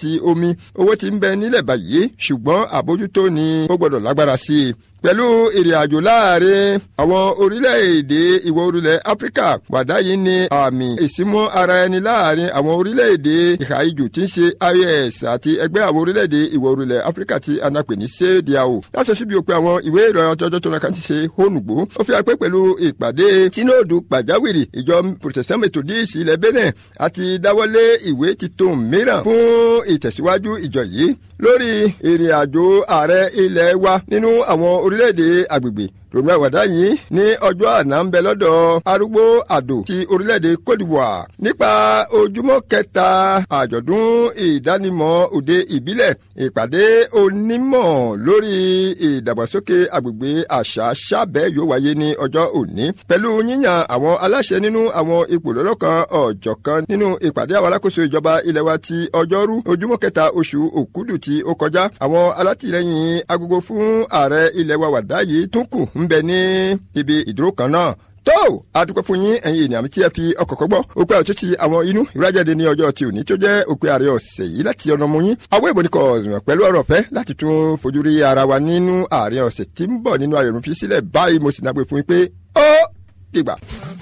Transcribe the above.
àti omi owó tí ń bẹ nílẹ̀ báyìí ṣùgbọ́n àbójútó ni ó gbọ́dọ̀ lágbára sí i pẹ̀lú ìrìn àjò láàrin àwọn orílẹ̀-èdè ìwọ̀ orílẹ̀ áfíríkà wàdá yìí ní àmì ìsímọ́ ara ẹni láàrin àwọn orílẹ̀-èdè ìhà ijù tí ń ṣe ios àti ẹgbẹ́ àwọn orílẹ̀-èdè ìwọ̀ orílẹ̀ áfíríkà tí a náà pè ní cdao láṣọ síbi òpin àwọn ìwé ìròyìn ọjọ́jọ́ tó náà ti ṣe hónùgbò ó fi hàn pé pẹ̀lú ìpàdé sínóòdù pàjáwìrì ìjọ protestant methodist ilẹ̀ benin àti dáwọ́lé ìwé titun mìíràn fún ìtẹ̀síwájú ìjọ yìí lórí ìrìn àjò ààrẹ ilẹ̀ wa nínú àwọn orílẹ̀-èdè agbègbè ròmí àwàdá yìí ní ọjọ́ àná ń bẹ lọ́dọ̀ arúgbó àdó ti orílẹ̀-èdè cote d'ivoire nípa ojúmọ́ kẹta àjọ̀dún ìdánimọ̀ òde ìbílẹ̀ ìpàdé onímọ̀ lórí ìdàgbàsókè agbègbè àṣà sábẹ́ yóò wáyé ní ọjọ́ òní pẹ̀lú yíyan àwọn aláṣẹ nínú àwọn ipò lọ́lọ́kan ọ̀jọ̀kan nínú ìpàdé àwọn alákòóso ìjọba ilẹ̀ wa ti ọjọ́rú ojúmọ́ kẹta oṣù òkúdù tí ó kọjá àwọn alátìlẹyìn agogo fún ààrẹ ilẹ̀ wa wàdá yìí tún kù ń bẹ ní ibi ìdúró kan náà tó adúpẹ́ fún yín ẹ̀yin ènìyàn tí ẹ fi ọkọ̀ kọ́gbọ́ òpin àti ti àwọn inú ìrájáde ní ọjọ́ tí òní tó jẹ́ òpin ààrẹ ọ̀sẹ̀ yìí láti ọ̀nà mú yín àwọn ìbò ní kọ̀ pẹ̀lú ọ̀rọ̀ ọ̀fẹ́ láti tún fojú rí ara wa nínú ààrẹ ọ̀sẹ̀ tí ń bọ̀ nínú ayọ̀rùn fi sílẹ̀ báyìí mo sì náà gbé fún yín pé ó dìgbà.